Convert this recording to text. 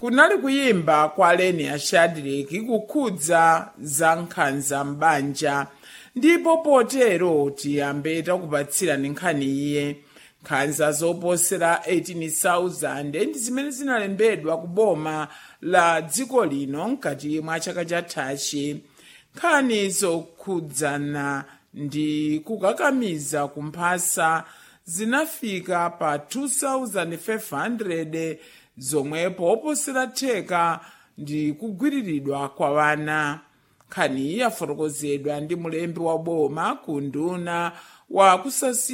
kunali kuyimba kwa leni ashadreki kukhudza za nkhanza m'banja ndipo potero tiyambe takupatsirani nkhani iye nkhanza zoposera 18,000 ndi zimene zinalembedwa ku boma la dziko lino mkati mwa chaka chathachi nkhani zokhudzana ndi kukakamiza kumphasa zinafika pa 2,500 zomwepo oposera theka ndi kugwiriridwa kwa wana nkhani yafotokozedwa ndi mulembi wa boma ku nduna wa kusasi